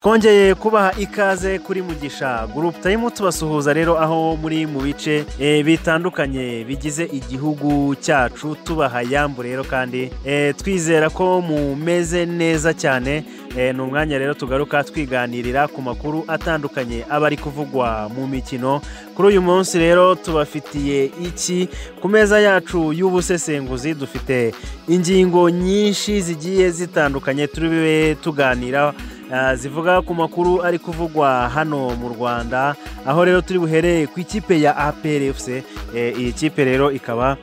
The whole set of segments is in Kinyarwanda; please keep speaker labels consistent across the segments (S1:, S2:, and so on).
S1: twongeye kubaha ikaze kuri mugisha gurupe turimo tubasuhuza rero aho muri mu bice eh, bitandukanye bigize igihugu cyacu tubaha yambu rero kandi eh, twizera ko mumeze neza cyane Eh, ni umwanya rero tugaruka twiganirira ku makuru atandukanye aba ari kuvugwa mu mikino kuri uyu munsi rero tubafitiye iki ku meza yacu y'ubusesenguzi dufite ingingo nyinshi zigiye zitandukanye turi bube tuganira ah, zivuga ku makuru ari kuvugwa hano mu rwanda aho rero turi buhereye ku ikipe ya aplfc Eh, iyi kipe rero ikaba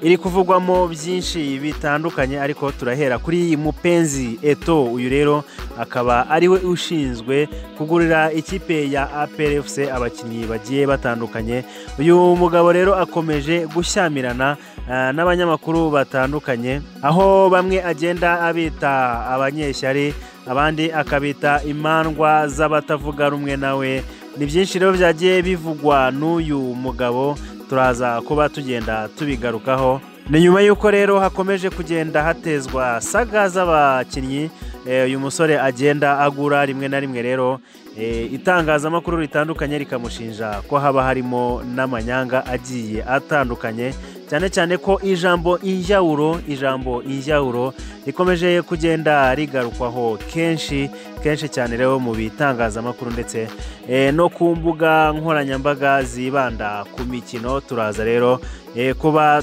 S1: iri kuvugwamo byinshi bitandukanye ariko turahera kuri mupenzi eto uyu rero akaba ari we ushinzwe kugurira ikipe ya aplfc abakinnyi bagiye batandukanye uyu mugabo rero akomeje gushyamirana ah, n'abanyamakuru batandukanye aho bamwe agenda abita abanyeshyari abandi akabita imandwa z'abatavuga rumwe nawe ni byinshi rero byagiye bivugwa n'uyu mugabo turaza kuba tugenda tubigarukaho ni nyuma y'uko rero hakomeje kugenda hatezwa saga z'abakinnyi eh, uyu musore agenda agura rimwe na rimwe rero eh, itangazamakuru ritandukanye rikamushinja ko haba harimo n'amanyanga agiye atandukanye cyane cyane ko ijambo injyawuro ijambo injyawuro rikomeje kugenda rigarukwaho kenshi kenshi cyane rero mu bitangazamakuru ndetse eh, no ku mbuga nkoranyambaga zibanda ku mikino turaza rero eh, kuba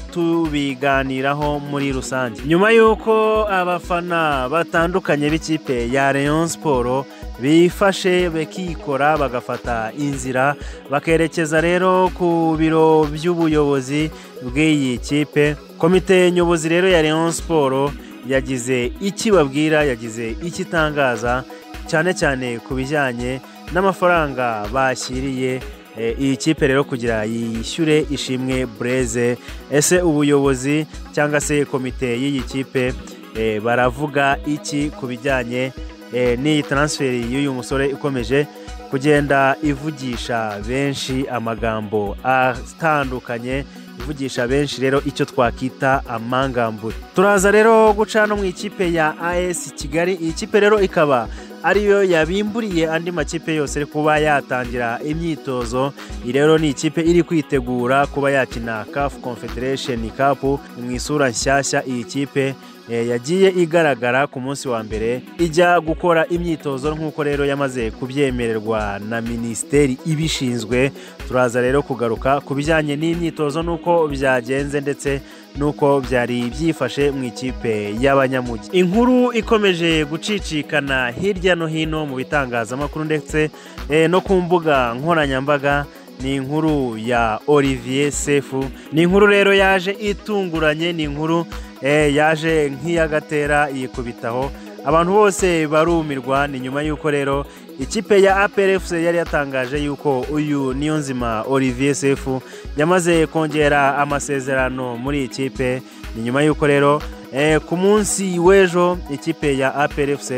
S1: tubiganiraho muri rusange nyuma y'uko abafana batandukanye b'ikipe ya Rayon Sport bifashe bakikora bagafata inzira bakerekeza rero ku biro by'ubuyobozi bw'iyi kipe komite nyobozi rero ya Rayon Sport yagize iki babwira yagize iki itangaza cyane cyane ku bijyanye n'amafaranga bashyiriye eh, iyi kipe rero kugira yishyure ishimwe bureze ese ubuyobozi cyangwa se komite y'iyi kipe eh, baravuga iki ku bijyanye eh, n'iyi taransiferi y'uyu musore ikomeje kugenda ivugisha benshi amagambo atandukanye ivugisha benshi rero icyo twakwita amangambure turaza rero guca no mu ikipe ya as kigali iyi kipe rero ikaba ariyo yabimburiye andi makipe yose ari kuba yatangira imyitozo iyi rero ni ikipe iri kwitegura kuba yakina caf confederation cup mu isura nshyashya iyi kipe eh, yagiye igaragara ku munsi wa mbere ijya gukora imyitozo nk'uko rero yamaze kubyemererwa na minisiteri ibishinzwe turaza rero kugaruka ku bijyanye n'imyitozo n'uko byagenze ndetse n'uko byari byifashe mu ikipe y'abanyamujyi inkuru ikomeje gucicikana hirya no hino mu bitangazamakuru ndetse eh, no ku mbuga nkoranyambaga ni inkuru ya olivier sefu ni inkuru rero yaje itunguranye ni inkuru eh, yaje nk'iyagatera yikubitaho abantu bose barumirwa ni nyuma y'uko rero ikipe ya aplfc yari yatangaje y'uko uyu niyonzima olivier sefu yamaze kongera amasezerano muri iyi kipe ni nyuma y'uko rero eh, ku munsi w'ejo ikipe ya aplfc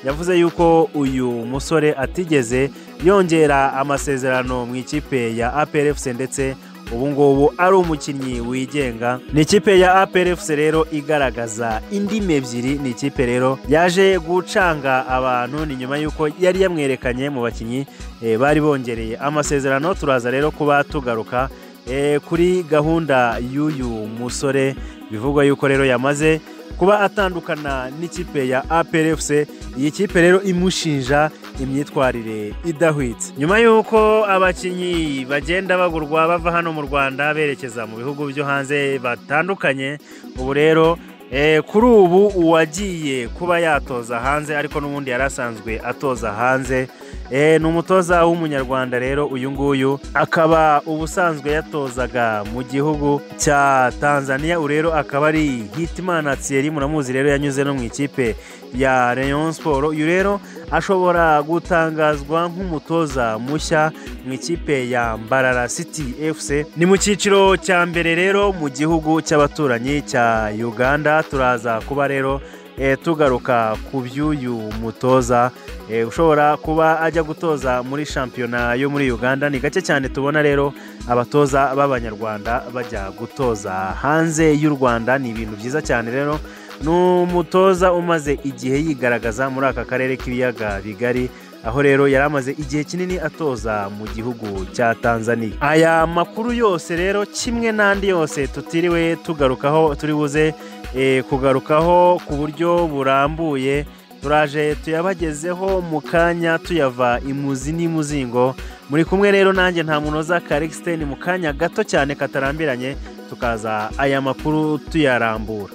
S1: yavuze y'uko uyu musore atigeze yongera amasezerano mu ikipe ya aplfc ndetse ubu ngubu ari umukinnyi wigenga ni ikipe ya aplfc rero igaragaza indimi ebyiri ni ikipe rero yaje gucanga abantu ni nyuma y'uko yari yamwerekanye mu bakinnyi eh, bari bongereye amasezerano turaza rero kuba tugaruka eh, kuri gahunda y'uyu musore bivugwa y'uko rero yamaze kuba atandukana n'ikipe ya aplfc iyi kipe rero imushinja imyitwarire idahwitse nyuma y'uko abakinnyi bagenda bagurwa bava hano mu rwanda berekeza mu bihugu byo hanze batandukanye ubu rero eh, kuri ubu uwagiye kuba yatoza hanze ariko n'ubundi yari asanzwe atoza hanze eh, ni umutoza w'umunyarwanda rero uyu nguyu akaba ubusanzwe yatozaga mu gihugu cya tanzania ubu rero akaba ari hitimana tsiyeri muramuzi rero yanyuze no mu ikipe ya rayon sport uyu rero ashobora gutangazwa nk'umutoza mushya mu ikipe ya mbarara city fc ni mu cyiciro cya mbere rero mu gihugu cy'abaturanyi cya uganda turaza kuba rero eh, tugaruka ku by'uyu mutoza eh, ushobora kuba ajya gutoza muri shampiyona yo muri uganda ni gake cyane tubona rero abatoza b'abanyarwanda bajya gutoza hanze y'u rwanda ni ibintu byiza cyane rero ni umutoza umaze igihe yigaragaza muri aka karere k'ibiyaga bigari aho rero yari amaze igihe kinini atoza mu gihugu cya tanzania aya makuru yose rero kimwe n'andi yose tutiriwe tugarukaho turi buze eh, kugarukaho ku buryo burambuye turaje tuyabagezeho mu kanya tuyava imuzi n'imuzingo muri kumwe rero nanjye nta munoza karikisiteni mu kanya gato cyane katarambiranye tukaza aya makuru tuyarambura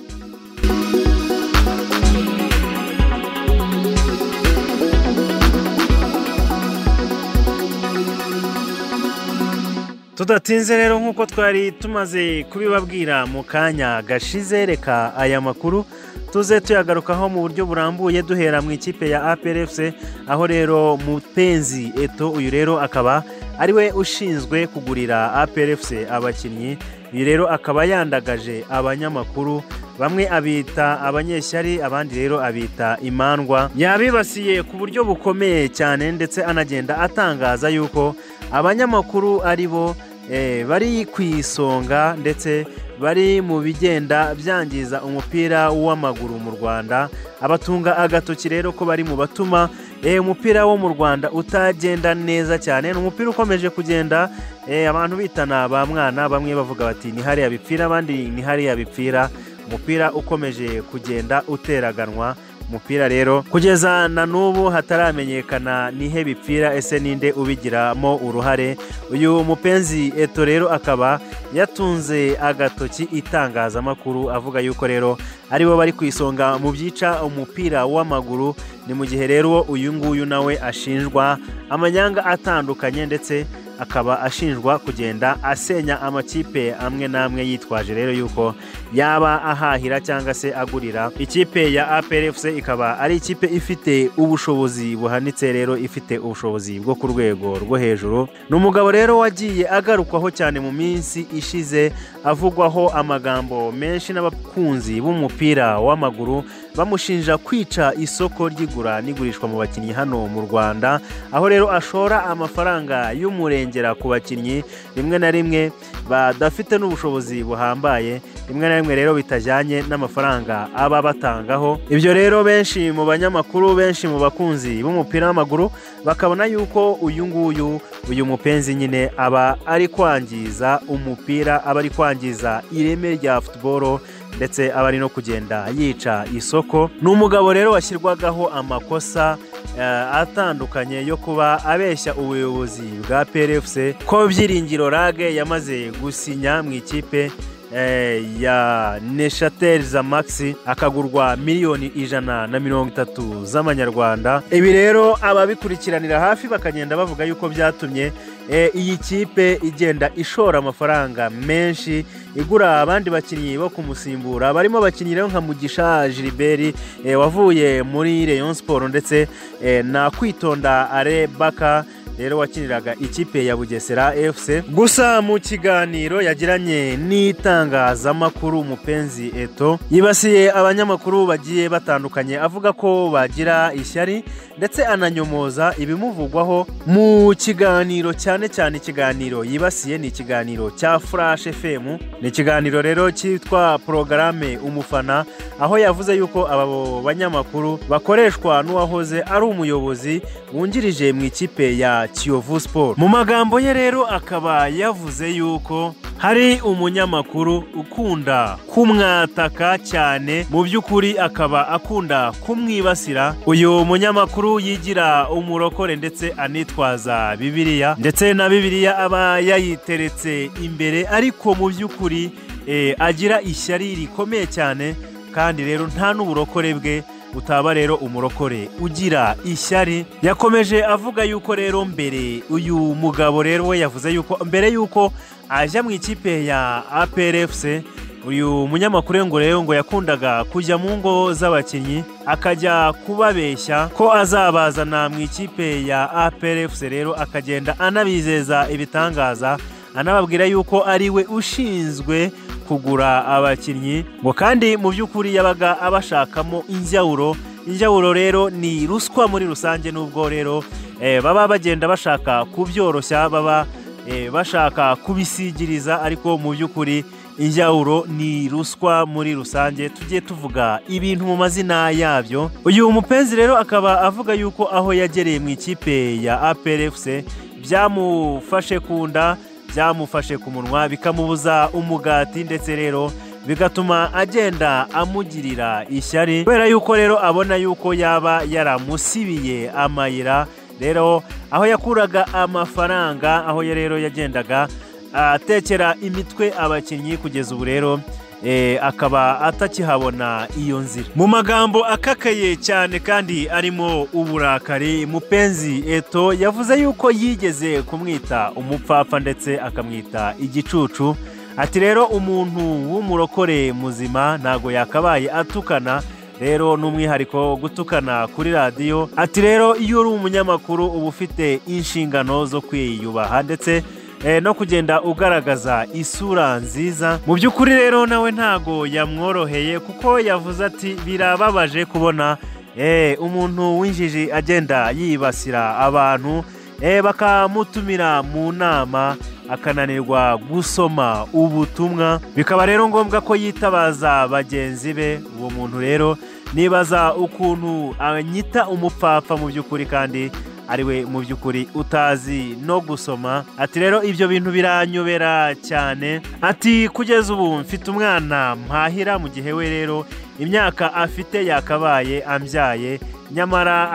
S1: tudatinze rero nk'uko twari tumaze kubibabwira mu kanya gashize reka aya makuru tuze tuyagarukaho mu buryo burambuye duhera mu ikipe ya APRFC aho rero mupenzi eto uyu rero akaba ari we ushinzwe kugurira APRFC abakinnyi uyu rero akaba yandagaje abanyamakuru bamwe abita abanyeshyari abandi rero abita imandwa yabibasiye ku buryo bukomeye cyane ndetse anagenda atangaza yuko abanyamakuru ari bo eh, bari ku isonga ndetse bari mu bigenda byangiza umupira w'amaguru mu rwanda abatunga agatoki rero ko bari mu batuma eh, umupira wo mu rwanda utagenda neza cyane ni umupira ukomeje kugenda eh, abantu bitana ba mwana bamwe bavuga bati ni hariya bipfira abandi ni hariya bipfira umupira ukomeje kugenda uteraganwa umupira rero kugeza na n'ubu hataramenyekana nihe bipfira ese ninde ubigiramo uruhare uyu mupenzi eto rero akaba yatunze agatoki itangazamakuru avuga yuko rero aribo bari ku isonga mu byica umupira w'amaguru ni mu gihe rero uyu nguyu nawe ashinjwa amanyanga atandukanye ndetse akaba ashinjwa kugenda asenya amakipe amwe n'amwe yitwaje rero yuko yaba ahahira cyangwa se agurira ikipe ya APRFC ikaba ari ikipe ifite ubushobozi buhanitse rero ifite ubushobozi bwo ku rwego rwo hejuru ni umugabo rero wagiye agarukwaho cyane mu minsi ishize avugwaho amagambo menshi n'abakunzi b'umupira w'amaguru bamushinja kwica isoko ry'igura n'igurishwa mu bakinnyi hano mu Rwanda aho rero ashora amafaranga y'umurenge kurengera ku bakinnyi rimwe na rimwe badafite n'ubushobozi buhambaye rimwe na rimwe rero bitajyanye n'amafaranga aba batangaho ibyo rero benshi mu banyamakuru benshi mu bakunzi b'umupira w'amaguru bakabona yuko uyu nguyu uyu mupenzi nyine aba ari kwangiza umupira aba ari kwangiza ireme rya futuboro ndetse aba ari no kugenda yica isoko ni umugabo rero washyirwagaho amakosa atandukanye yo kuba abeshya ubuyobozi bwa prfc ko byiringiro rage yamaze gusinya mu ikipe ya neshatel za maxi akagurwa miliyoni ijana na mirongo itatu z'amanyarwanda ibi rero ababikurikiranira hafi bakagenda bavuga yuko byatumye iyi kipe igenda ishora amafaranga menshi igura abandi bakinnyi bo kumusimbura barimo abakinnyi rero nka mugisha Gilbert wavuye muri Rayon siporo ndetse na kwitonda are baka rero wakiniraga ikipe ya bugesera fc gusa mu kiganiro yagiranye n'itangazamakuru mupenzi eto yibasiye abanyamakuru bagiye batandukanye avuga ko bagira ishyari ndetse ananyomoza ibimuvugwaho mu kiganiro cyane cyane ikiganiro yibasiye ni ikiganiro cya furash fm ni ikiganiro rero cyitwa porogarame umufana aho yavuze yuko abo banyamakuru bakoreshwa n'uwahoze ari umuyobozi wungirije mu ikipe ya kiyovu siporo mu magambo ye rero akaba yavuze yuko hari umunyamakuru ukunda kumwataka cyane mu by'ukuri akaba akunda kumwibasira uyu munyamakuru yigira umurokore ndetse anitwaza bibiliya ndetse na bibiliya aba yayiteretse imbere ariko mu by'ukuri agira ishyari rikomeye cyane kandi rero nta n'uburokore bwe utaba rero umurokore ugira ishyari yakomeje avuga yuko rero mbere uyu mugabo rero we yavuze yuko mbere yuko ajya mu ikipe ya APRFC uyu munyamakuru ngo rero ngo yakundaga kujya mu ngo z'abakinnyi akajya kubabeshya ko azabazana mu ikipe ya APRFC rero akagenda anabizeza ibitangaza anababwira yuko ari we ushinzwe kugura abakinnyi ngo kandi mu by'ukuri yabaga abashakamo injyawuro injyawuro rero ni ruswa muri rusange n'ubwo rero baba bagenda bashaka kubyoroshya baba bashaka kubisigiriza ariko mu by'ukuri injyawuro ni ruswa muri rusange tujye tuvuga ibintu mu mazina yabyo uyu mupenzi rero akaba avuga yuko aho yagereye mu ikipe ya APRFC byamufashe ku nda byamufashe ku munwa bikamubuza umugati ndetse rero bigatuma agenda amugirira ishyari kubera yuko rero abona yuko yaba yaramusibiye amayira rero aho yakuraga amafaranga aho ya rero yagendaga atekera imitwe abakinnyi kugeza ubu rero eh, akaba atakihabona iyo nzira mu magambo akakaye cyane kandi arimo uburakari mupenzi eto yavuze yuko yigeze kumwita umupfapfa ndetse akamwita igicucu ati rero umuntu w'umurokore muzima ntago yakabaye atukana rero ni umwihariko gutukana kuri radiyo ati rero iyo uri umunyamakuru uba ufite inshingano zo kwiyubaha ndetse eh, no kugenda ugaragaza isura nziza mu by'ukuri rero nawe ntago yamworoheye kuko yavuze ati birababaje kubona eh, umuntu w'injiji agenda yibasira abantu eh, bakamutumira mu nama akananirwa gusoma ubutumwa bikaba rero ngombwa ko yitabaza bagenzi be uwo muntu rero nibaza ukuntu anyita umupfapfa mu by'ukuri kandi ariwe mu by'ukuri utazi no gusoma ati rero ibyo bintu biranyobera cyane ati kugeza ubu mfite umwana mpahira mu gihe we rero imyaka afite yakabaye ambyaye nyamara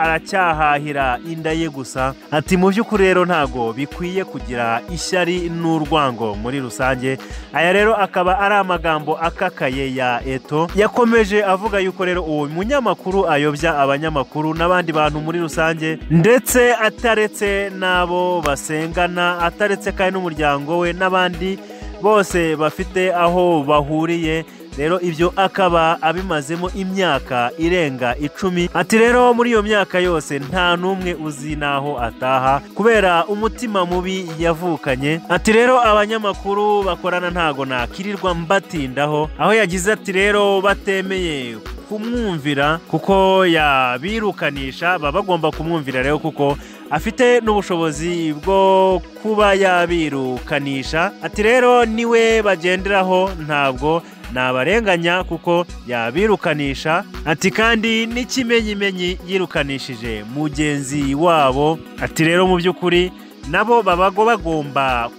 S1: aracyahahira inda ye gusa ati mu by'ukuri rero ntago bikwiye kugira ishyari n'urwango muri rusange aya rero akaba ari amagambo akakaye ya eto yakomeje avuga yuko rero uwo munyamakuru ayobya abanyamakuru n'abandi bantu muri rusange ndetse ataretse n'abo basengana ataretse kandi n'umuryango we n'abandi bose bafite aho bahuriye rero ibyo akaba abimazemo imyaka irenga icumi ati rero muri iyo myaka yose nta n'umwe uzi n'aho ataha kubera umutima mubi yavukanye ati rero abanyamakuru bakorana ntago nakirirwa mbatindaho aho yagize ati rero batemeye kumwumvira kuko yabirukanisha baba bagomba kumwumvira rero kuko afite n'ubushobozi bwo kuba yabirukanisha ati rero niwe bagenderaho ntabwo nabarenganya kuko yabirukanisha ati kandi n'ikimenyimenyi yirukanishije mugenzi wabo ati rero mu by'ukuri nabo babago bagomba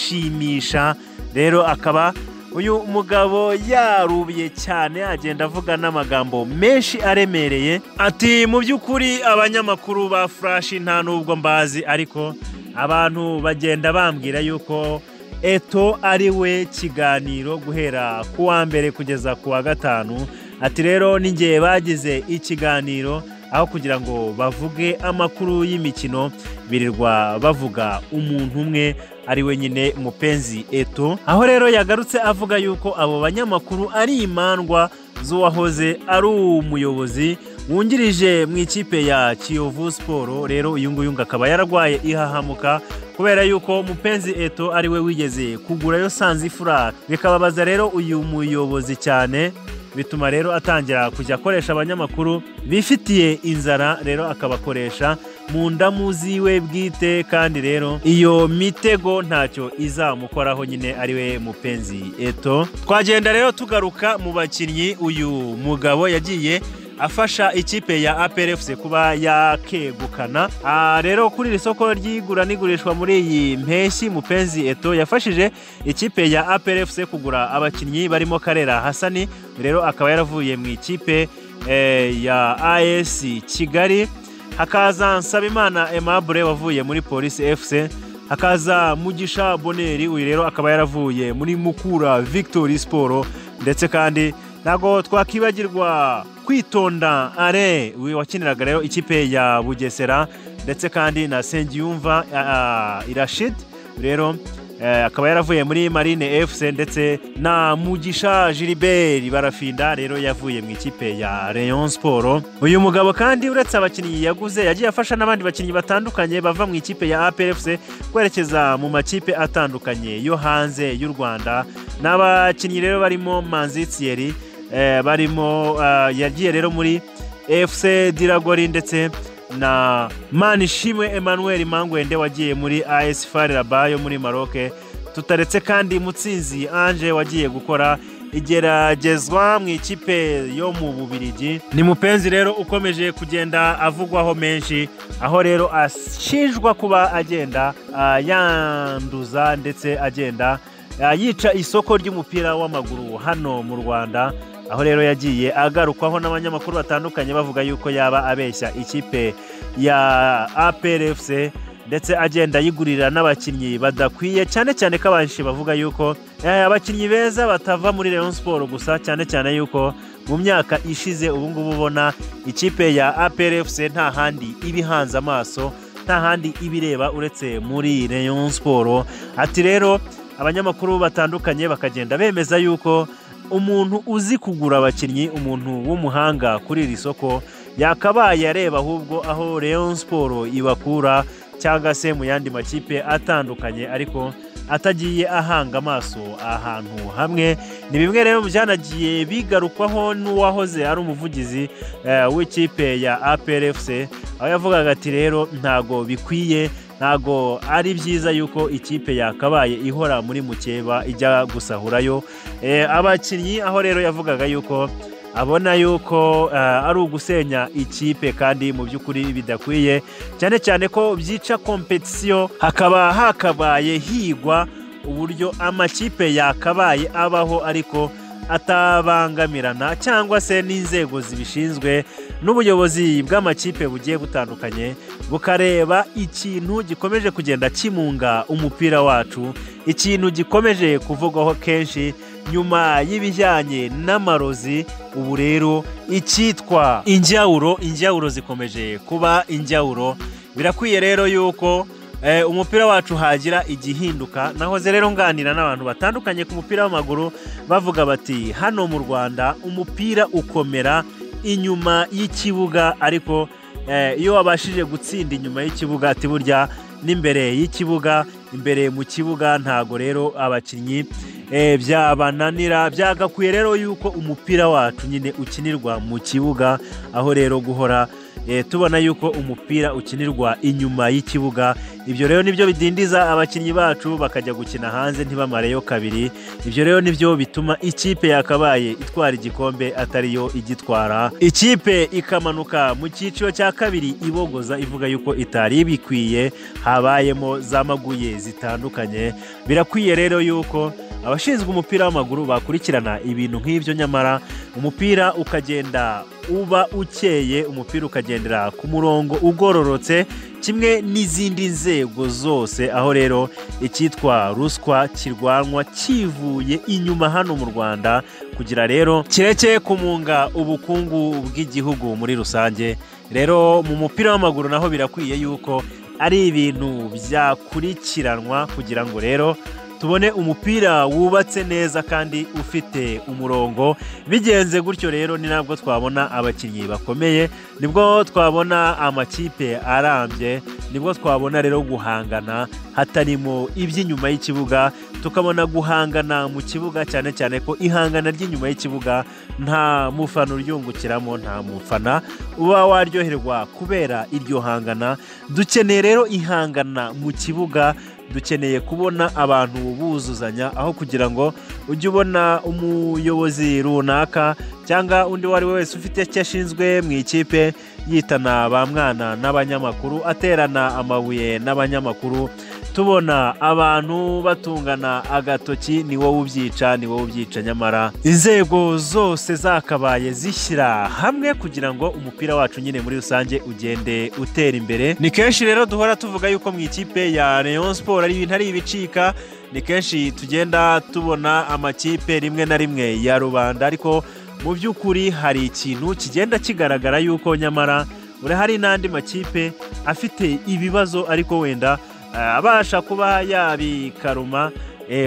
S1: kumushimisha rero akaba uyu mugabo yarubiye cyane agenda avuga n'amagambo menshi aremereye ati mu by'ukuri abanyamakuru ba furashi nta n'ubwo mbazi ariko abantu bagenda bambwira yuko eto ari we kiganiro guhera ku wa mbere kugeza ku wa gatanu ati rero n'igihe bagize ikiganiro aho kugira ngo bavuge amakuru y'imikino birirwa bavuga umuntu umwe ari we nyine mupenzi eto aho rero yagarutse avuga yuko abo banyamakuru ari imandwa z'uwahoze ari umuyobozi wungirije mu ikipe ya kiyovu siporo rero uyu nguyu akaba yararwaye ihahamuka kubera yuko mupenzi eto ari we wigeze kugurayo sanzi furaka bikababaza rero uyu muyobozi cyane bituma rero atangira kujya akoresha abanyamakuru bifitiye inzara rero akabakoresha mu ndamu ziwe bwite kandi rero iyo mitego ntacyo izamukoraho nyine ari we mupenzi eto twagenda rero tugaruka mu bakinnyi uyu mugabo yagiye afasha ikipe ya APRFC kuba yakegukana rero kuri iri soko ry'igura n'igurishwa muri iyi mpeshyi mupenzi eto yafashije ikipe ya APRFC kugura abakinnyi barimo karera hasani rero akaba yaravuye mu ikipe ya AS kigali hakaza nsabimana emabure wavuye muri polisi fc hakaza mugisha boneri uyu rero akaba yaravuye muri mukura victory siporo ndetse kandi ntabwo twakibagirwa kwitonda are wakiniraga rero ikipe ya bugesera ndetse kandi na sengiyumva irashid rero akaba yaravuye muri marine fc ndetse na mugisha gilbert barafinda rero yavuye mu ikipe ya rayon siporo uyu mugabo kandi uretse abakinnyi yaguze yagiye afasha n'abandi bakinnyi batandukanye bava mu ikipe ya aprfc kwerekeza mu makipe atandukanye yo hanze y'u rwanda n'abakinnyi rero barimo manzitiyeri barimo yagiye rero muri fc diragori ndetse na manishimwe emmanuel mangwende wagiye muri as fariraba yo muri maroke tutaretse kandi mutsinzi ange wagiye gukora igeragezwa mu ikipe yo mu bubirigi ni mupenzi rero ukomeje kugenda avugwaho menshi aho rero ashinjwa kuba agenda ah, yanduza ndetse agenda ah, yica isoko ry'umupira w'amaguru hano mu rwanda aho rero yagiye agarukwaho n'abanyamakuru batandukanye bavuga yuko yaba abeshya ikipe ya APRFC ndetse agenda yigurira n'abakinnyi badakwiye cyane cyane ko abanshi bavuga yuko eh, abakinnyi beza batava muri Rayon Sport gusa cyane cyane yuko mu myaka ishize ubu ngubu ubona ikipe ya APRFC nta handi ibihanze amaso nta handi ibireba uretse muri Rayon Sport ati rero abanyamakuru batandukanye bakagenda bemeza yuko umuntu uzi kugura abakinnyi umuntu w'umuhanga kuri iri soko yakabaye areba ahubwo aho Rayon Sport ibakura cyangwa se mu yandi makipe atandukanye ariko atagiye ahanga amaso ahantu hamwe ni bimwe rero mu byanagiye bigarukwaho n'uwahoze ari umuvugizi eh, w'ikipe ya APRFC aho yavugaga ati rero ntago bikwiye ntago ari byiza yuko ikipe yakabaye ihora muri mukeba ijya gusahurayo Eh, abakinnyi aho rero yavugaga yuko abona yuko eh, ari ugusenya ikipe kandi mu by'ukuri bidakwiye cyane cyane ko byica kompetisiyo hakaba hakabaye higwa uburyo amakipe yakabaye abaho ariko atabangamirana cyangwa se n'inzego zibishinzwe n'ubuyobozi bw'amakipe bugiye butandukanye bukareba ikintu gikomeje kugenda kimunga umupira wacu ikintu gikomeje kuvugwaho kenshi nyuma y'ibijyanye n'amarozi ubu rero icyitwa injyawuro injyawuro zikomeje kuba injyawuro birakwiye rero yuko eh, umupira wacu hagira igihinduka nahoze rero nganira n'abantu batandukanye ku mupira w'amaguru bavuga bati hano mu rwanda umupira ukomera inyuma y'ikibuga ariko eh, iyo wabashije gutsinda inyuma y'ikibuga ati burya n'imbere y'ikibuga imbere mu kibuga ntago rero abakinnyi eh, byabananira byagakwiye rero yuko umupira wacu nyine ukinirwa mu kibuga aho rero guhora eh, tubona yuko umupira ukinirwa inyuma y'ikibuga ibyo rero nibyo bidindiza abakinnyi bacu bakajya gukina hanze ntibamareyo kabiri ibyo rero nibyo bituma ikipe yakabaye itwara igikombe atariyo igitwara ikipe ikamanuka mu cyiciro cya kabiri ibogoza ivuga yuko itari ibikwiye habayemo zamaguye zitandukanye birakwiye rero yuko abashinzwe umupira w'amaguru bakurikirana ibintu nk'ibyo nyamara umupira ukagenda uba ukeye umupira ukagendera ku murongo ugororotse kimwe n'izindi nzego zose aho rero icyitwa ruswa kirwanwa kivuye inyuma hano mu rwanda kugira rero kireke kumunga ubukungu bw'igihugu muri rusange rero mu mupira w'amaguru naho birakwiye yuko ari ibintu byakurikiranwa kugira ngo rero tubone umupira wubatse neza kandi ufite umurongo bigenze gutyo rero ni nabwo twabona abakinnyi bakomeye nibwo twabona amakipe arambye nibwo twabona rero guhangana hatarimo iby'inyuma y'ikibuga tukabona guhangana mu kibuga cyane cyane ko ihangana ry'inyuma y'ikibuga nta mufana uryungukiramo nta mufana uba waryoherwa kubera iryo hangana dukeneye rero ihangana mu kibuga dukeneye kubona abantu buzuzanya aho kugira ngo ujye ubona umuyobozi runaka cyangwa undi uwo ari we wese ufite icyo ashinzwe mu ikipe yitana ba mwana n'abanyamakuru aterana amabuye n'abanyamakuru tubona abantu batungana agatoki ni wowe ubyica ni wowe ubyica nyamara inzego zose zakabaye zishyira hamwe kugira ngo umupira wacu nyine muri rusange ugende utera imbere ni kenshi rero duhora tuvuga yuko mu ikipe ya Rayon Sport ari ibintu ari ibicika ni kenshi tugenda tubona amakipe rimwe na rimwe ya rubanda ariko mu by'ukuri hari ikintu kigenda kigaragara yuko nyamara urahari n'andi makipe afite ibibazo ariko wenda abasha kuba yabikaruma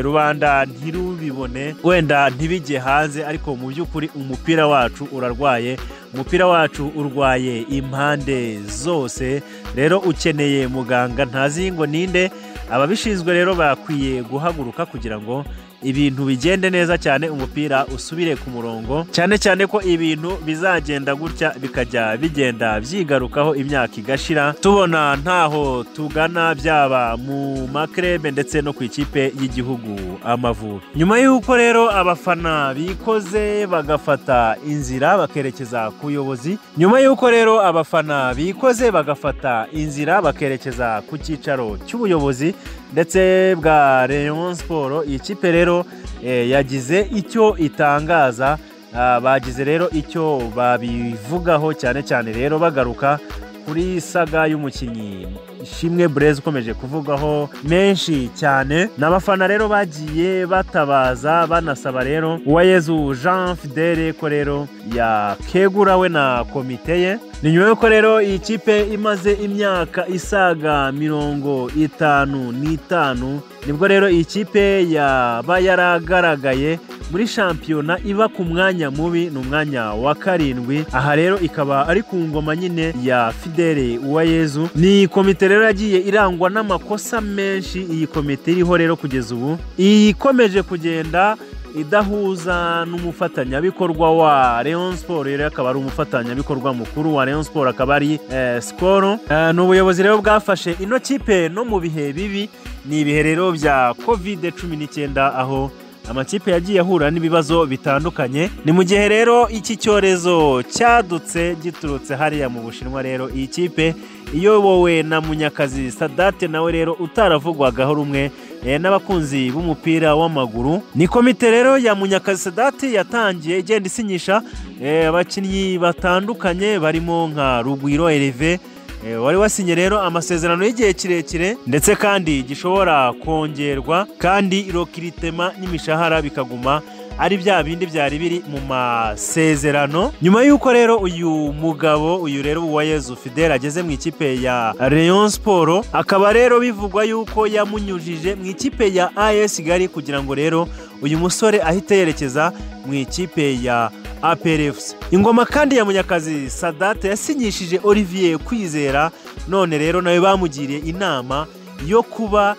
S1: rubanda ntirubibone wenda ntibijye hanze ariko mu by'ukuri umupira wacu urarwaye umupira wacu urwaye impande zose rero ukeneye muganga ntazi ngo ninde ababishinzwe rero bakwiye guhaguruka kugira ngo ibintu bigende neza cyane umupira usubire ku murongo cyane cyane ko ibintu bizagenda gutya bikajya bigenda byigarukaho imyaka igashira tubona ntaho tugana byaba mu makrebe ndetse no ku ikipe y'igihugu amavubi nyuma y'uko rero abafana bikoze bagafata inzira bakerekeza ku buyobozi nyuma y'uko rero abafana bikoze bagafata inzira bakerekeza ku cyicaro cy'ubuyobozi ndetse bwa Rayon siporo iyi kipe rero eh, yagize icyo itangaza Ah, bagize rero icyo babivugaho cyane cyane rero bagaruka kuri saga y'umukinnyi ishimwe burezi ukomeje kuvugwaho menshi cyane ni abafana rero bagiye batabaza banasaba rero uwayezu jean fidele ko rero yakegura we na komite ye ni nyuma y'uko rero iyi kipe imaze imyaka isaga mirongo itanu n'itanu nibwo rero iyi kipe yaba yaragaragaye muri shampiyona iba ku mwanya mubi ni umwanya wa karindwi aha rero ikaba ari ku ngoma nyine ya fidele uwayezu ni komite rero yagiye irangwa n'amakosa menshi iyi komite iriho rero kugeza ubu ikomeje kugenda idahuza n'umufatanyabikorwa wa Rayon Sport rero akaba ari umufatanyabikorwa mukuru wa Rayon Sport akaba ari eh, Skol Eh, ni ubuyobozi rero bwafashe ino kipe no mu bihe bibi ni ibihe rero bya covid cumi n'icyenda aho amakipe yagiye ahura n'ibibazo bitandukanye ni mu gihe rero iki cyorezo cyadutse giturutse hariya mu bushinwa rero iyi kipe iyobowe na munyakazi sadate nawe rero utaravugwagaho rumwe eh, n'abakunzi b'umupira w'amaguru ni komite rero ya munyakazi sadate yatangiye igenda isinyisha eh, abakinnyi batandukanye barimo nka rugwiro eleve Eh, wari wasinye rero amasezerano y'igihe kirekire ndetse kandi gishobora kongerwa kandi irokiritema n'imishahara bikaguma ari bya bindi byari biri mu masezerano nyuma y'uko rero uyu mugabo uyu rero wa yezu fidele ageze mu ikipe ya Rayon siporo akaba rero bivugwa yuko yamunyujije mu ikipe ya as kigali kugira ngo rero uyu musore ahite yerekeza mu ikipe ya APRFC ingoma kandi ya munyakazi sadate yasinyishije olivier kwizera none rero nawe bamugiriye inama yo kuba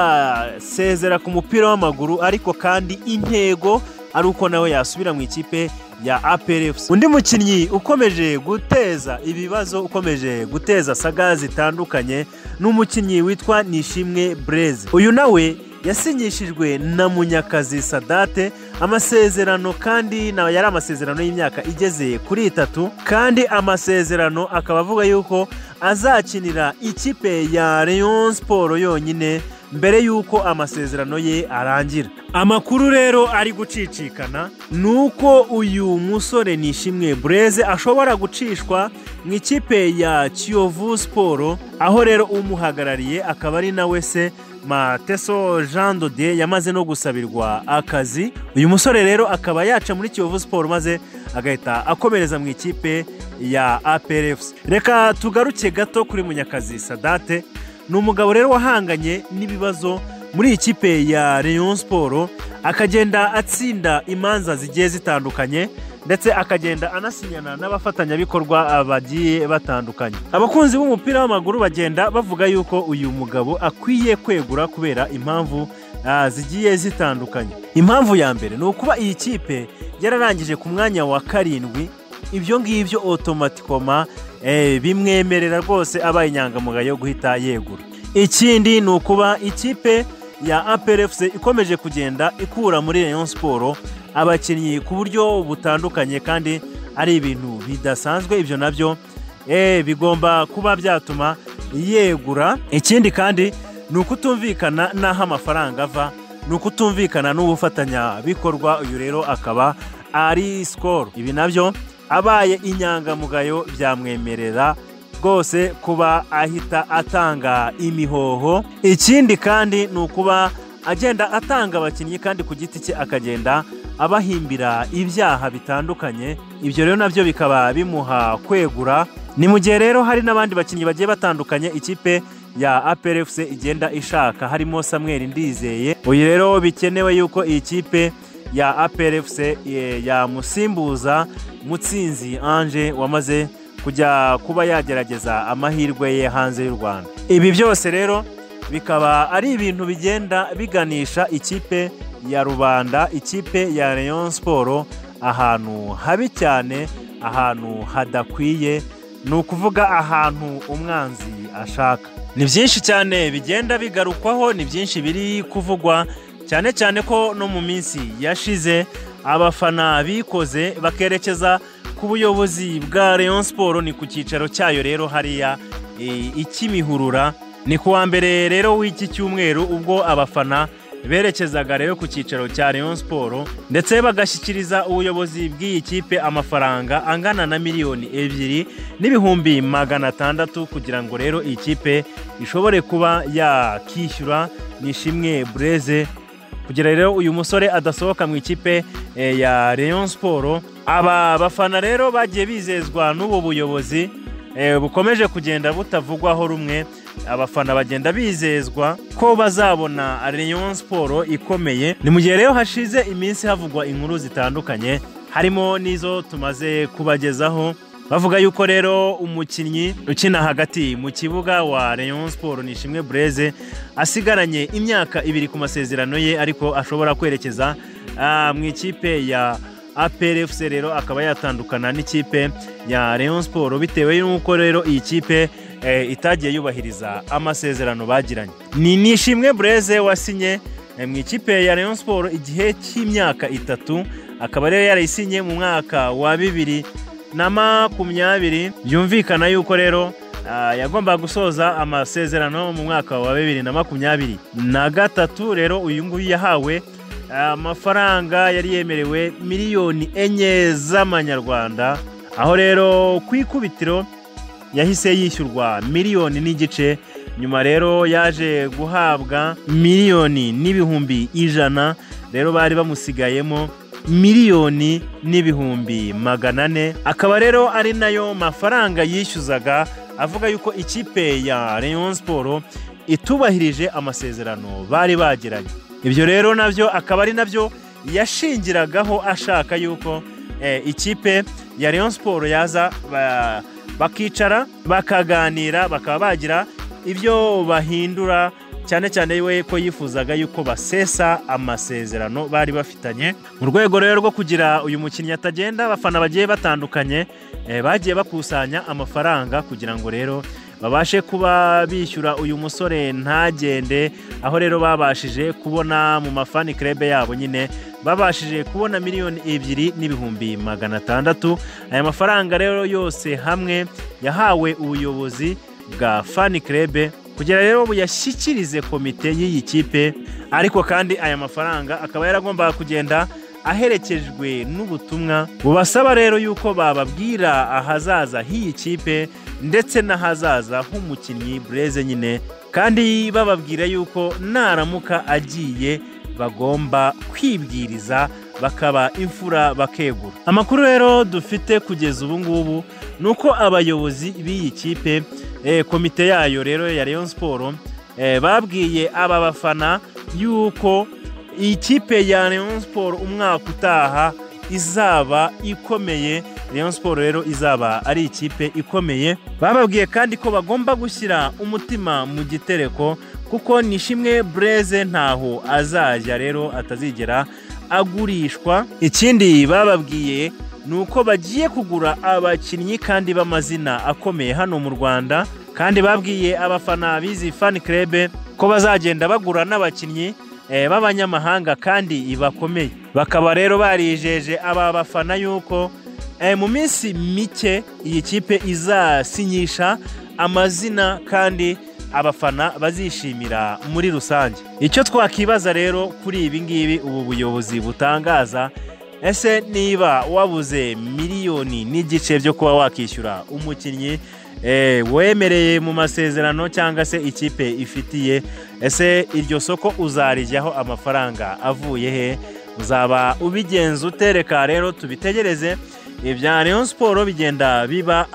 S1: yasezera ku mupira w'amaguru ariko kandi intego ari uko nawe yasubira mu ikipe ya APRFC undi mukinnyi ukomeje guteza ibibazo ukomeje guteza saga zitandukanye ni umukinnyi witwa Nishimwe Blaise uyu nawe yasinyishijwe na munyakazi sadate amasezerano kandi nawe yari amasezerano y'imyaka igeze kuri itatu kandi amasezerano akaba avuga yuko azakinira ikipe ya Rayon Sport yonyine mbere y'uko amasezerano ye arangira amakuru rero ari gucicikana ni uko uyu musore nishimwe bureze ashobora gucishwa mu ikipe ya kiyovu siporo aho rero umuhagarariye akaba ari nawe se mateso jean dodier yamaze no gusabirwa akazi uyu musore rero akaba yaca muri kiyovu siporo maze agahita akomereza mu ikipe ya APRFC reka tugaruke gato kuri munyakazi sadate ni umugabo rero wahanganye n'ibibazo muri iyi kipe ya Rayon siporo akagenda atsinda imanza zigiye zitandukanye ndetse akagenda anasinyana n'abafatanyabikorwa bagiye batandukanye abakunzi b'umupira w'amaguru bagenda bavuga yuko uyu mugabo akwiye kwegura kubera impamvu ah, zigiye zitandukanye impamvu ya mbere ni ukuba iyi kipe yararangije ku mwanya wa karindwi ibyo ngibyo otomatikoma eh, bimwemerera rwose abaye inyangamugayo yo guhita yegura ikindi ni ukuba ikipe ya APRFC ikomeje kugenda ikura muri Rayon Sport abakinnyi ku buryo butandukanye kandi ari ibintu bidasanzwe ibyo nabyo eh, bigomba kuba byatuma yegura ikindi kandi ni ukutumvikana n'aho amafaranga ava ni ukutumvikana n'ubufatanyabikorwa uyu rero akaba ari sikoro ibi nabyo abaye inyangamugayo byamwemerera rwose kuba ahita atanga imihoho ikindi kandi ni ukuba agenda atanga abakinnyi kandi ku giti cye akagenda abahimbira ibyaha bitandukanye ibyo rero nabyo bikaba bimuha kwegura ni mu gihe rero hari n'abandi bakinnyi bagiye batandukanye ikipe ya APRFC igenda ishaka harimo Samuel Ndizeye uyu rero bikenewe yuko iyi kipe ya APRFC eh, yamusimbuza Mutsinzi Ange wamaze kujya kuba yagerageza amahirwe ye hanze y'u Rwanda ibi byose rero bikaba ari ibintu bigenda biganisha ikipe ya rubanda ikipe ya Rayon Sport ahantu habi cyane ahantu hadakwiye ni ukuvuga ahantu umwanzi ashaka ni byinshi cyane bigenda bigarukwaho ni byinshi biri kuvugwa cyane cyane ko no mu minsi yashize abafana bikoze bakerekeza ku buyobozi bwa Rayon Sport ni ku cyicaro cyayo rero hariya e, ikimihurura ni ku wa mbere rero w'iki cyumweru ubwo abafana berekezaga rero ku cyicaro cya Rayon Sport ndetse bagashyikiriza ubuyobozi bw'iyi kipe amafaranga angana na miliyoni ebyiri n'ibihumbi magana atandatu kugira ngo rero iyi kipe ishobore kuba yakishyura nishimwe bureze kugira rero uyu musore adasohoka mu ikipe eh, ya Rayon Sport aba bafana rero bagiye bizezwa n'ubu buyobozi eh, bukomeje kugenda butavugwaho rumwe abafana bagenda bizezwa ko bazabona Rayon Sport ikomeye ni mu gihe rero hashize iminsi havugwa inkuru zitandukanye harimo n'izo tumaze kubagezaho bavuga yuko rero umukinnyi ukina hagati mu kibuga wa Rayon Sport Nishimwe Blaise asigaranye imyaka ibiri ku masezerano ye ariko ashobora kwerekeza ah, mu ikipe ya APR FC rero akaba yatandukana n'ikipe ya Rayon Sport bitewe n'uko rero iyi kipe eh, itagiye yubahiriza amasezerano bagiranye ni Nishimwe Blaise wasinye eh, mu ikipe ya Rayon Sport igihe cy'imyaka itatu akaba rero yarayisinye mu mwaka wa bibiri na makumyabiri byumvikana yuko rero ah, yagombaga gusoza amasezerano mu mwaka wa bibiri na makumyabiri na gatatu rero uyu nguyu yahawe amafaranga yari yemerewe miliyoni enye z'amanyarwanda aho rero ku ikubitiro yahise yishyurwa miliyoni n'igice nyuma rero yaje guhabwa miliyoni n'ibihumbi ijana rero bari bamusigayemo miliyoni n'ibihumbi magana ane akaba rero ari nayo mafaranga yishyuzaga avuga yuko ikipe ya Rayon Sport itubahirije amasezerano bari bagiranye ibyo rero nabyo akaba ari nabyo yashingiragaho ashaka yuko eh, ikipe ya Rayon Sport yaza ba- bakicara bakaganira bakaba bagira ibyo bahindura cyane cyane we ko yifuzaga yuko basesa amasezerano bari bafitanye mu rwego rero rwo kugira uyu mukinnyi atagenda abafana bagiye batandukanye eh, bagiye bakusanya amafaranga kugira ngo rero babashe kuba bishyura uyu musore ntagende aho rero babashije kubona mu mafani krebe yabo nyine babashije kubona miliyoni ebyiri n'ibihumbi magana atandatu aya mafaranga rero yose hamwe yahawe ubuyobozi bwa fani krebe kugira rero buyashyikirize komite y'iyi kipe ariko kandi aya mafaranga akaba yaragombaga kugenda aherekejwe n'ubutumwa bubasaba rero yuko bababwira ahazaza h'iyi kipe ndetse n'ahazaza h'umukinnyi bureze nyine kandi bababwira yuko naramuka agiye bagomba kwibwiriza bakaba imfura bakegura amakuru rero dufite kugeza ubu ngubu ni uko abayobozi b'iyi kipe eh, komite yayo rero ya Rayon Sport eh, babwiye aba bafana yuko iyi kipe ya Rayon Sport umwaka utaha izaba ikomeye Rayon Sport rero izaba ari ikipe ikomeye bababwiye kandi ko bagomba gushyira umutima mu gitereko kuko nishimwe bureze ntaho azajya rero atazigera agurishwa ikindi bababwiye ni uko bagiye kugura abakinnyi kandi b'amazina akomeye hano mu rwanda kandi babwiye abafana bizi fani krebe ko bazagenda bagura n'abakinnyi eh, b'abanyamahanga kandi bakomeye bakaba rero barijeje aba bafana yuko eh, mu minsi mike iyi kipe izasinyisha amazina kandi abafana bazishimira muri rusange icyo twakibaza rero kuri ibi ngibi ubu buyobozi butangaza ese niba wabuze miliyoni n'igice byo kuba wakishyura umukinnyi eh, wemereye mu masezerano cyangwa se ikipe ifitiye ese iryo soko uzarijyaho amafaranga avuye he uzaba ubigenza utereka rero tubitegereze ibya Rayon Sport bigenda biba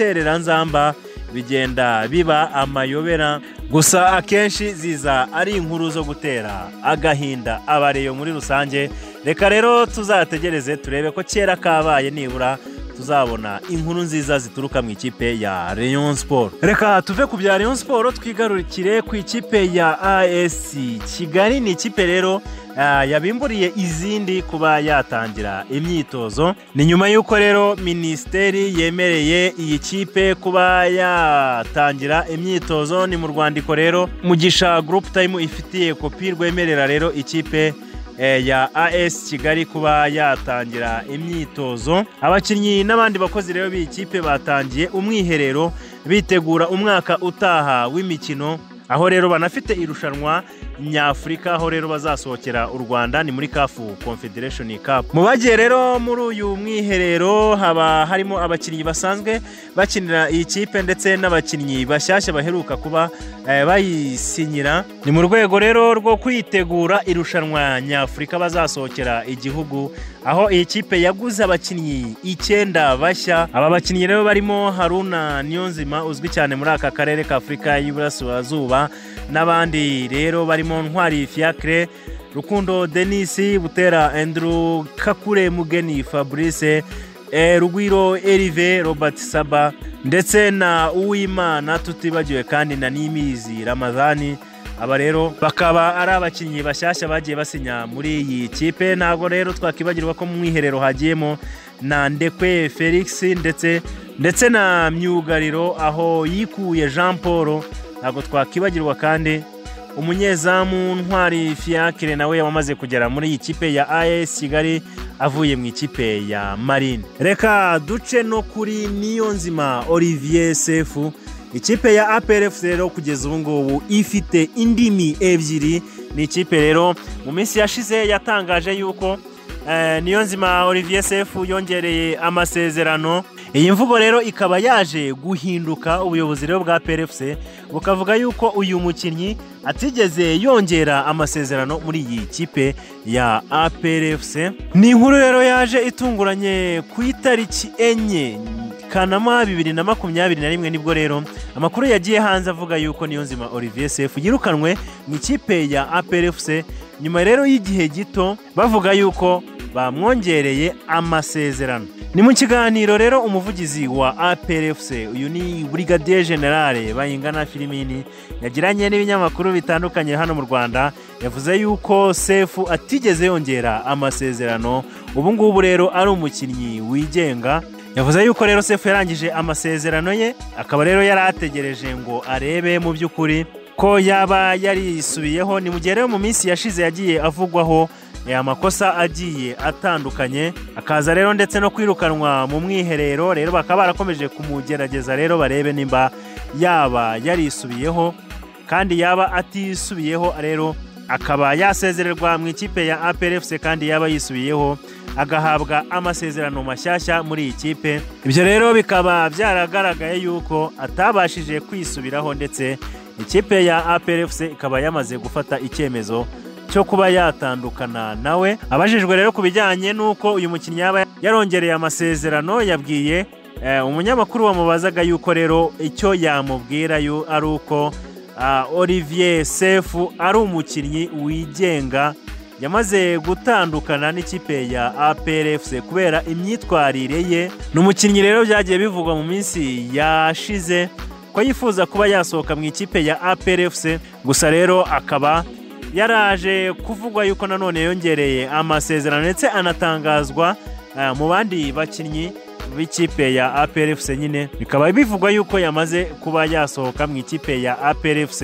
S1: agatereranzamba bigenda biba amayobera gusa akenshi ziza ari inkuru zo gutera agahinda abareyo muri rusange reka rero tuzategereze turebe ko kera kabaye nibura tuzabona inkuru nziza zituruka mu ikipe ya Rayon Sport reka tuve ku bya Rayon Sport twigarukire ku ikipe ya AS Kigali ni ikipe rero ah, yabimburiye izindi kuba yatangira imyitozo ni nyuma y'uko rero minisiteri yemereye iyi kipe kuba yatangira imyitozo ni mu rwandiko rero mugisha group time ifitiye kopi rwemerera rero ikipe eh, ya AS Kigali kuba yatangira imyitozo abakinnyi n'abandi bakozi rero b'iyi kipe batangiye umwiherero bitegura umwaka utaha w'imikino aho rero banafite irushanwa nyafurika aho rero bazasohokera u rwanda ni muri kafu confederation cup mu bagiye rero muri uyu mwiherero haba harimo abakinnyi basanzwe bakinira iyi kipe ndetse n'abakinnyi bashyashya baheruka kuba eh, bayisinyira ni mu rwego rero rwo kwitegura irushanwa nyafurika bazasohokera igihugu aho iyi kipe yaguze abakinnyi icyenda bashya aba bakinnyi rero barimo haruna niyonzima uzwi cyane muri aka karere ka afurika y'iburasirazuba n'abandi rero barimo ntwari fiacre rukundo denisi butera andrew kakure mugeni fabrice eh, rugwiro erive robert saba ndetse na uwimana tutibagiwe kandi na nimizi ramadhani aba rero bakaba ari abakinnyi bashyashya bagiye basinya muri iyi kipe ntabwo rero twakibagirwa ko mu mwiherero hagiyemo na ndekwe felix ndetse ndetse na myugariro aho yikuye jean paul ntabwo twakibagirwa kandi umunyezamu ntwari fiacre nawe wamaze kugera muri iyi kipe ya as kigali avuye mu ikipe ya marine reka duce no kuri niyo nzima olivier sefu ikipe ya APRF rero kugeza ubu ngubu ifite indimi ebyiri ni ikipe rero mu minsi yashize yatangaje yuko eh, niyonzima olivier sefu yongereye amasezerano iyi mvugo rero ikaba yaje guhinduka ubuyobozi rero bwa prfc bukavuga yuko uyu mukinnyi atigeze yongera amasezerano muri iyi kipe ya aprfc ni inkuru rero yaje itunguranye ku itariki enye kanama bibiri na makumyabiri na rimwe nibwo rero amakuru yagiye hanze avuga yuko niyonzima olivier sefu yirukanwe mu ikipe ya aprfc nyuma rero y'igihe gito bavuga yuko bamwongereye amasezerano ni mu kiganiro rero umuvugizi wa aprfc uyu ni burigadiye generale bayingana filimini yagiranye n'ibinyamakuru bitandukanye hano mu rwanda yavuze yuko sefu atigeze yongera amasezerano ubu ngubu rero ari umukinnyi wigenga yavuze yuko rero sefu yarangije amasezerano ye akaba rero yari ategereje ngo arebe mu by'ukuri ko yaba yarisubiyeho ni mu gihe rero mu minsi yashize yagiye avugwaho eh, amakosa agiye atandukanye akaza rero ndetse no kwirukanwa mu mwiherero rero bakaba barakomeje kumugerageza rero barebe nimba yaba yarisubiyeho kandi yaba atisubiyeho rero akaba yasezererwa mu ikipe ya APRFC kandi yaba yisubiyeho agahabwa amasezerano mashyashya muri iyi kipe ibyo rero bikaba byaragaragaye yuko atabashije kwisubiraho ndetse ikipe ya APRFC ikaba yamaze gufata icyemezo cyo kuba yatandukana nawe abajijwe rero ku bijyanye n'uko uyu mukinnyi yaba yarongereye amasezerano yabwiye eh, umunyamakuru wamubazaga yuko rero icyo yamubwira yu- ari uko ah, olivier sefu ari umukinnyi wigenga yamaze gutandukana n'ikipe ya APRFC kubera imyitwarire ye ni umukinnyi rero byagiye bivugwa mu minsi yashize ko yifuza kuba yasohoka mu ikipe ya APRFC gusa rero akaba yaraje kuvugwa yuko nanone yongereye amasezerano ndetse anatangazwa eh, mu bandi bakinnyi b'ikipe ya APRFC nyine bikaba bivugwa yuko yamaze kuba yasohoka mu ikipe ya APRFC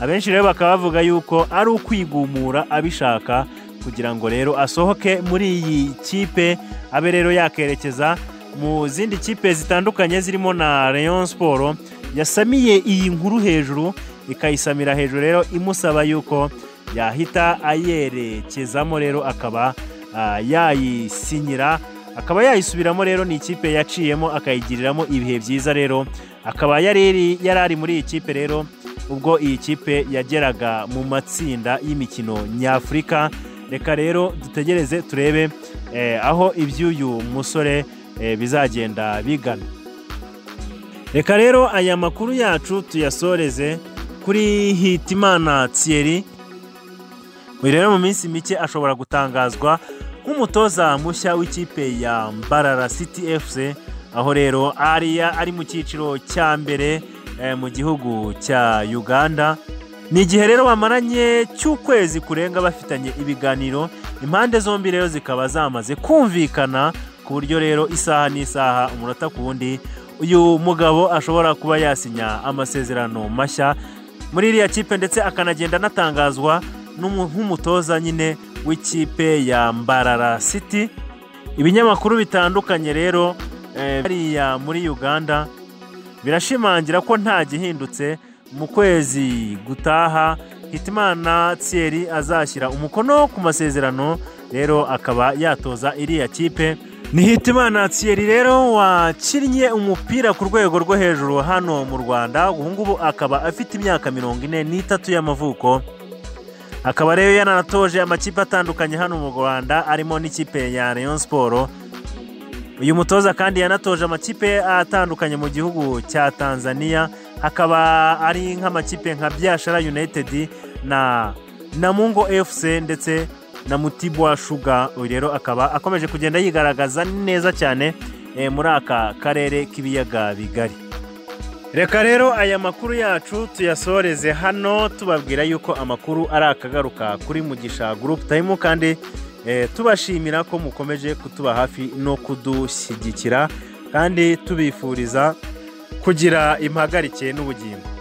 S1: abenshi rero bakaba bavuga yuko ari ukwigumura abishaka kugira ngo rero asohoke muri iyi kipe abe rero yakerekeza mu zindi kipe zitandukanye zirimo na Rayon Sport yasamiye iyi nkuru hejuru ikayisamira hejuru rero imusaba yuko yahita ayerekezamo rero akaba ah, yayisinyira akaba yayisubiramo rero ni ikipe yaciyemo akayigiriramo ibihe byiza rero akaba yari iri- yari ari muri iyi kipe rero ubwo iyi kipe yageraga mu matsinda y'imikino nyafurika reka rero dutegereze turebe eh, aho iby'uyu musore eh, bizagenda bigana reka rero aya makuru yacu tuyasoreze kuri hitimana thierry uyu rero mu minsi mike ashobora gutangazwa nk'umutoza mushya w'ikipe ya mbarara city fc aho rero ariya ari mu cyiciro cya mbere eh, mu gihugu cya uganda ni igihe rero bamaranye cy'ukwezi kurenga bafitanye ibiganiro impande zombi rero zikaba zamaze kumvikana ku buryo rero isaha n'isaha umunota ku wundi uyu mugabo ashobora kuba yasinya amasezerano mashya muri iriya kipe ndetse akanagenda anatangazwa n'umu- nk'umutoza nyine w'ikipe ya mbarara city ibinyamakuru bitandukanye rero eh, hariya muri uganda birashimangira ko nta gihindutse mu kwezi gutaha hitimana thierry azashyira umukono ku masezerano rero akaba yatoza iriya kipe ni hitimana thierry rero wakinnye umupira ku rwego rwo hejuru hano mu rwanda ubu ngubu akaba afite imyaka mirongo ine n'itatu y'amavuko akaba rero yananatoje amakipe atandukanye hano mu rwanda arimo n'ikipe ya rayon siporo uyu mutoza kandi yanatoje amakipe atandukanye mu gihugu cya tanzania akaba ari nk'amakipe nka byashara united na namungo fc ndetse na mutibwa shuga uyu rero akaba akomeje kugenda yigaragaza neza cyane eh, muri aka karere k'ibiyaga bigari reka rero aya makuru yacu tuyasoreze hano tubabwira yuko amakuru ari akagaruka kuri mugisha group time kandi eh, tubashimira ko mukomeje kutuba hafi no kudushyigikira kandi tubifuriza kugira impagarike n'ubugingo